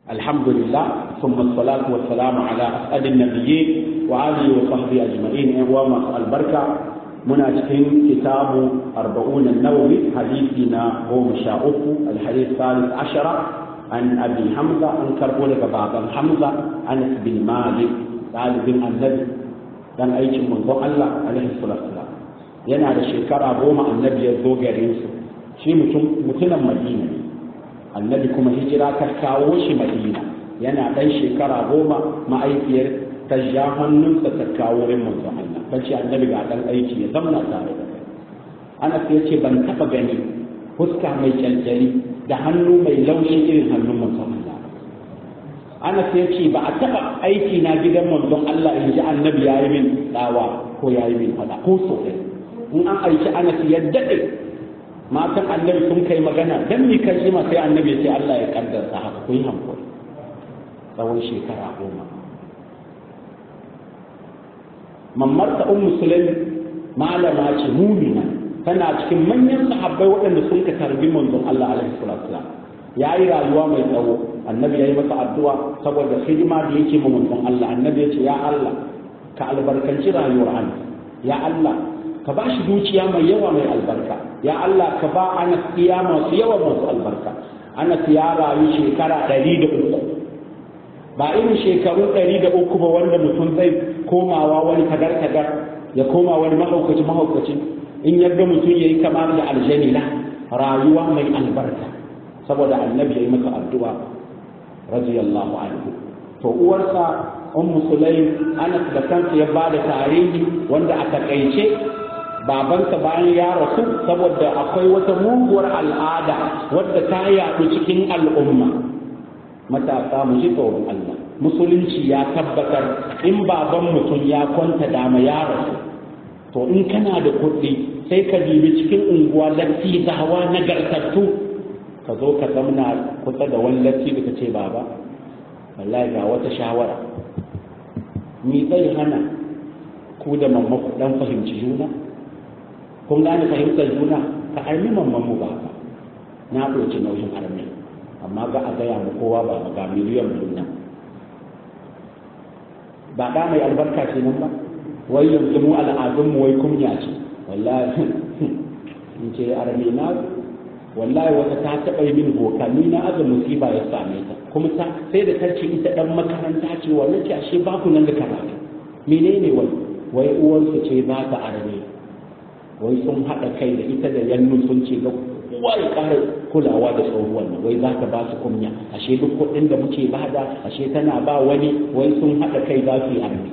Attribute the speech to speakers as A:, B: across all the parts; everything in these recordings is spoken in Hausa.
A: الحمد لله ثم الصلاة والسلام على أسعد النبيين وآله وصحبه أجمعين وما البركة muna cikin kitabu arba'un nawawi hadisi na goma sha uku alhadith salis ashara an abi hamza an karbo daga baban hamza anas bin malik dalibin annabi dan aikin manzon Allah alaihi salatu yana da shekara goma annabi ya zo garin su shi mutum mutumin madina annabi kuma hijira ta kawo shi madina yana dan shekara goma ma'aikiyar ta ja hannunsa ta kawo wurin manzon Allah ta ce annabi ga dan aiki ya zamna tare da kai Anas ya ce ban taba gani fuska mai kyankyani da hannu mai laushi irin hannun manzon Allah Anas ya ce ba a taba aiki na gidan manzon Allah in ji annabi ya yi min dawa ko ya yi min fada ko so in an aiki Anas ya dade matan annabi sun kai magana dan mi kan shi ma sai annabi ya ce Allah ya kaddarta haka ku yi hankali tsawon shekara goma mammarta ummu sulaim malama ce mumina tana cikin manyan sahabbai waɗanda sun ka tarbi manzon Allah alaihi salatu ya yi rayuwa mai tsawo annabi ya yi masa addu'a saboda hidima da yake ma manzon Allah annabi ya ce ya Allah ka albarkanci rayuwar ana ya Allah ka ba shi dukiya mai yawa mai albarka ya Allah ka ba Anas iya masu yawa masu albarka Anas ya rayu shekara ɗari da uku ba irin shekaru ɗari da uku ba wanda mutum zai komawa wani kadar-kadar ya koma wani mahaukaci mahaukaci in yadda mutum ya yi kamar da aljanila rayuwa mai albarka saboda annabi ya yi maka addu'a radiyallahu anhu to uwarsa ummu sulaim anas da kansa ya ba da tarihi wanda a takaice babansa bayan ya rasu saboda akwai wata muguwar al'ada wadda ta yaɗu cikin al'umma matasa mu ji tsoron Allah musulunci ya tabbatar in baban mutum ya kwanta dama ya rasu to in kana da kuɗi sai ka dibi cikin unguwa latti zawa nagartattu ka zo ka zamna kusa da wani latti da ka ce baba wallahi ga wata shawara ni zai hana ku da mamma ku dan fahimci juna kun gane fahimtar juna ka armi mamman mu baba na ɗauki nauyin armi amma ga a gaya mu kowa ba ga miliyan biyu nan ba da mai albarka ce nan ba wai yanzu mu al'adun mu wai kunya ce wallahi in ce arme na wallahi wata ta taɓa yi min boka ni na aza musiba ya same ta kuma ta sai da tarce ita dan makaranta ce wannan ce ashe ba ku nan da karatu menene wai wai uwarsu ce za ta arme wai sun haɗa kai da ita da yannu sun ce ga kowa ya ƙara kulawa da tsohuwan nan wai za ka ba su kunya ashe duk kuɗin da muke bada ashe tana ba wani wai sun haɗa kai za su yi armi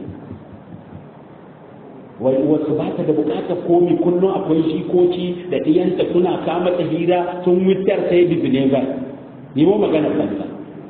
A: wai wasu ba ta da buƙatar komi kullum akwai shikoki da ɗiyanta suna kama ta hira sun wutar sai da vinegar nemo magana banza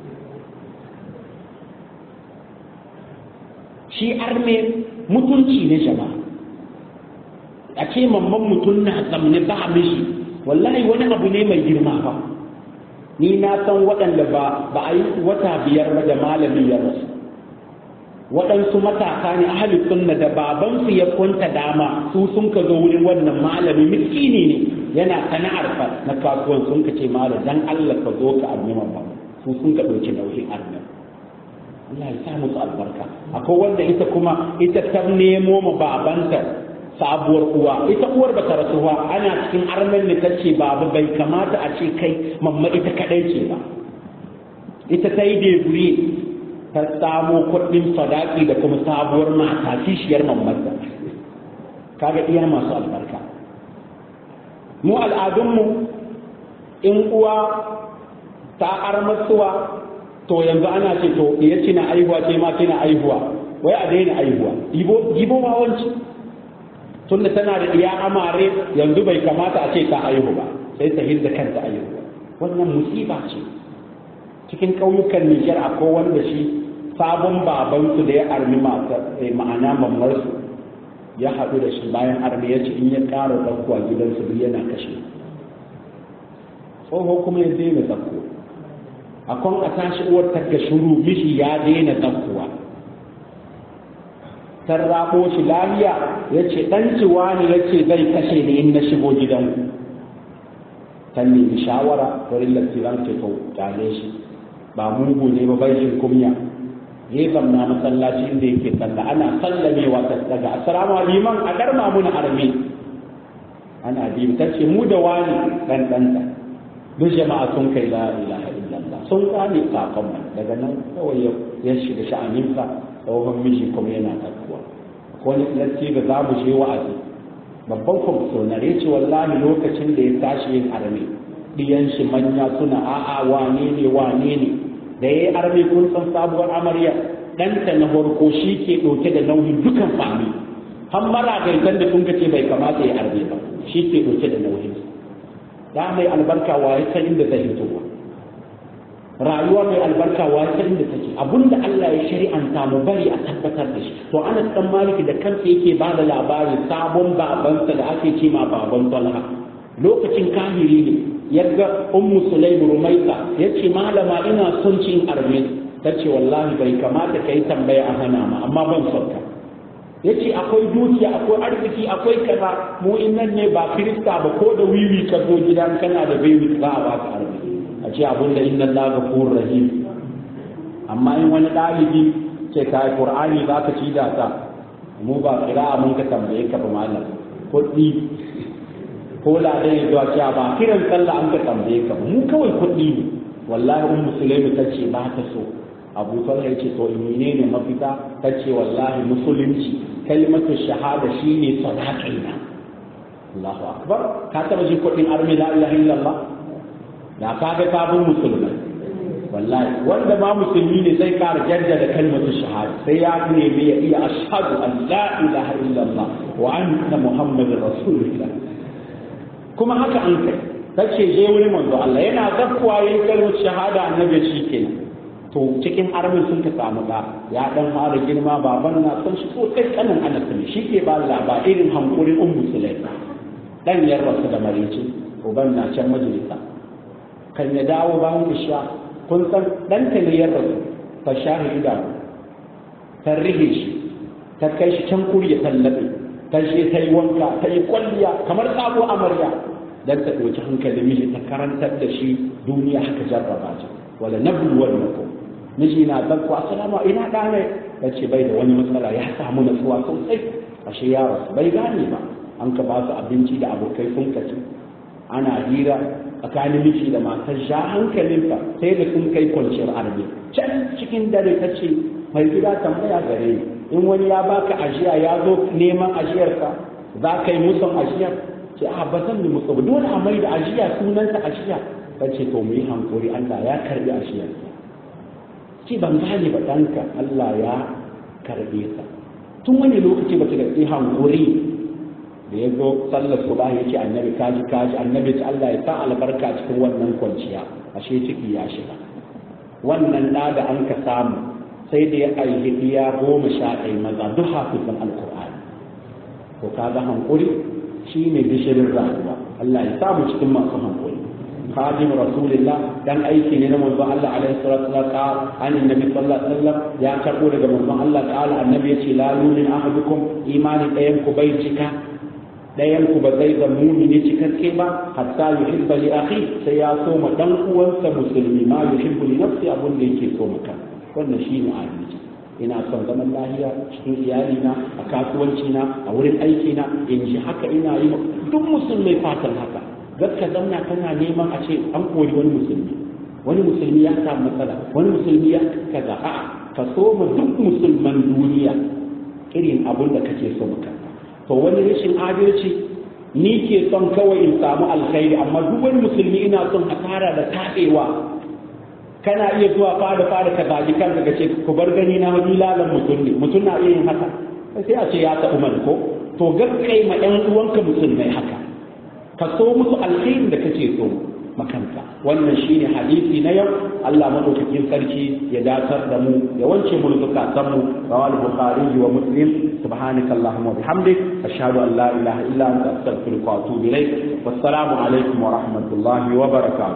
A: shi arme mutunci ne jama'a a ce mamman mutum na zamne ba mishi wallahi wani abu ne mai girma ba ni na san waɗanda ba ba a yi wata biyar ba da malami ya rasu waɗansu matasa ne ahli sunna da babansu ya kwanta dama su sun ka zo wurin wannan malami miskini ne yana sana'ar fa na kasuwan sun ka ce malam dan Allah ka zo ka armi ba su sun ka ɗauki nauyin armi Allah ya sa musu albarka akwai wanda ita kuma ita ta nemo ma babanta sabuwar uwa ita uwar ba ta rasu ba ana cikin armen ne ta ce babu bai kamata a ce kai mamma ita kadai ce ba ita ta yi deburi ta samo kuɗin sadaki da kuma sabuwar mata kishiyar mammarta kaga iya masu albarka mu al'adunmu in uwa ta armasuwa to yanzu ana ce to iya cina aihuwa ce ma kina aihuwa wai a daina aihuwa ibo wawanci tunda tana da iya amare yanzu bai kamata a ce ta aihu ba sai ta hirda kanta aihu wannan musiba ce cikin ƙauyukan Nijar akwai wanda shi sabon babansu da ya armi ma'ana mamarsu ya haɗu da shi bayan armi ya ce in ya ƙara ɗaukuwa gidansu duk yana kashe tsoho kuma ya daina zakko akwai a tashi uwar ta shuru mishi ya daina zakkuwa ta rabo shi lafiya ya ce ɗan ciwa ne ya ce zai kashe ni in na shigo gidanku ta nemi shawara wurin lantiran ce to kyale shi ba mugu ne ba bai jin kunya ya zamna masallaci inda yake sallah ana sallamewa ta daga assalamu liman a darma mun armi ana biyu ta ce mu da wani dan danta duk jama'a sun kai la ilaha illallah sun gane sakon daga nan kawai ya shiga sha'aninsa tsohon miji kuma yana takuwa wani latti da za mu je wa'azi babban kwamsonar ya ce wallahi lokacin da ya tashi yin arme ɗiyan shi manya suna a'a wane ne wane ne da ya yi arme kun san sabuwar amarya ɗanta na farko shi ke ɗauke da nauyin dukan fami har mara gaitan da sun ce bai kamata ya arme ba shi ke ɗauke da nauyin da mai albarka wa ya san inda zai hitowa rayuwa mai albarka wa ya san inda take abinda Allah ya shari'anta mu bari a tabbatar da shi to Anas dan Malik da kansa yake ba da labarin sabon babansa da ake ce ma baban Talha lokacin kahiri ne yadda ummu sulaim rumaita yace malama ina son cin arme tace wallahi bai kamata kai tambaya a hana ma amma ban son ka yace akwai dukiya akwai arziki akwai kaza mu innan ne ba kirista ba ko da wiwi ka zo gidan kana da baby za a baka arme a ce abun da inna Allah ghafurur rahim amma in wani dalibi ce kai qur'ani za ka ci da ta mu ba kira mun ka tambaye ka ba malam kuɗi ko da dai zuwa cewa ba kiran sallah an ka tambaye ka mu kawai kuɗi ne wallahi ummu sulaimu ta ce ba ta so abu talha ya ce to ne ne mafita ta ce wallahi musulunci kalmatu shahada shine sadaqina Allahu akbar ka taba ji kuɗin armi la ilaha illallah da ka ga sabon musulmai wallahi wanda ma musulmi ne zai kara jaddada kalmatu shahada sai ya nemi ya iya ashhadu an la ilaha illallah wa anna muhammadar rasulullah kuma haka an kai tace je wuri manzo Allah yana zakkuwa yin kalmar shahada annabi shi kenan to cikin armin sun ka samu da ya dan fara girma baban na son shi ko kai kanin anas ne shi ke ba laba irin hankurin ummu sulaim dan yar rasu da marici uban na can majalisa kan ya dawo bayan isha kun san dan ta ne yar rasu fa shahida ta rihe shi ta kai shi can kuriya tallabe ta je ta yi wanka ta yi kwalliya kamar sabo amarya dan ta ɗauki hankali miji ta karantar da shi duniya haka jarraba ta wala nablu wal nakum miji na zakku assalamu ina dane ya ce bai da wani matsala ya samu natsuwa sosai ashe ya rasu bai gane ba an ka ba su abinci da abokai sun kaci ana hira tsakanin miji da matar sha hankalinka sai da sun kai kwanciyar arme can cikin dare ta ce mai gida tambaya gare ni in wani ya baka ajiya ya zo neman ajiyarka za ka yi musan ajiyar ce a ba zan yi musu ba dole a mai da ajiya sunansa ajiya ta ce to mu yi hankuri Allah ya karbi ajiyar ce ban gane ba ɗanka Allah ya karbe sa tun wani lokaci ba ta da hankuri da ya zo sallar su ba ya ce annabi kaji kaji annabi ce Allah ya sa albarka cikin wannan kwanciya ashe ciki ya shiga wannan ɗa da an ka samu sai da ya aihi iya goma sha ɗaya maza duk hafizan alkur'ani to kaga hankuri shi ne gishirin rayuwa Allah ya samu cikin masu hankuri خادم رسول الله دان aiki ne na manzo Allah alaihi salatu wa sallam an annabi sallallahu alaihi wasallam ya karbo daga manzo Allah ta'ala annabi yace la yumin ahadukum imani dayan ku bai cika dayan ku ba zai zama mumini cikakke ba hatta yuhibba li akhi sai ya so ma dan uwansa musulmi ma yuhibbu li nafsi abun da yake so maka wannan shine adalci ina son zaman lahiya cikin iyalina a kasuwancina a wurin aikina in ji haka ina yi duk musulmai fatan haka gaska zamna kana neman a ce an kori wani musulmi wani musulmi ya samu matsala wani musulmi ya kaza a ka so ma duk musulman duniya irin abun da kake so maka to wani rashin adalci ni ke son kawai in samu alkhairi amma duk wani musulmi ina son a tara da taɓewa kana iya zuwa fada fada ka zagi kan daga ce ku bar gani na wani lalan mutum ne mutum na iya yin haka sai a ce ya taɓa man ko to gaskai ma ƴan uwanka musulmai haka ka so musu alkhairin da kake so makanta wannan shine hadisi na yau Allah madaukakin sarki ya datar da mu ya wance mu zukatan mu rawal bukhari wa muslim subhanaka allahumma wa bihamdik ashhadu an la ilaha illa anta astaghfiruka wa atubu ilaik wassalamu alaikum wa rahmatullahi wa barakatuh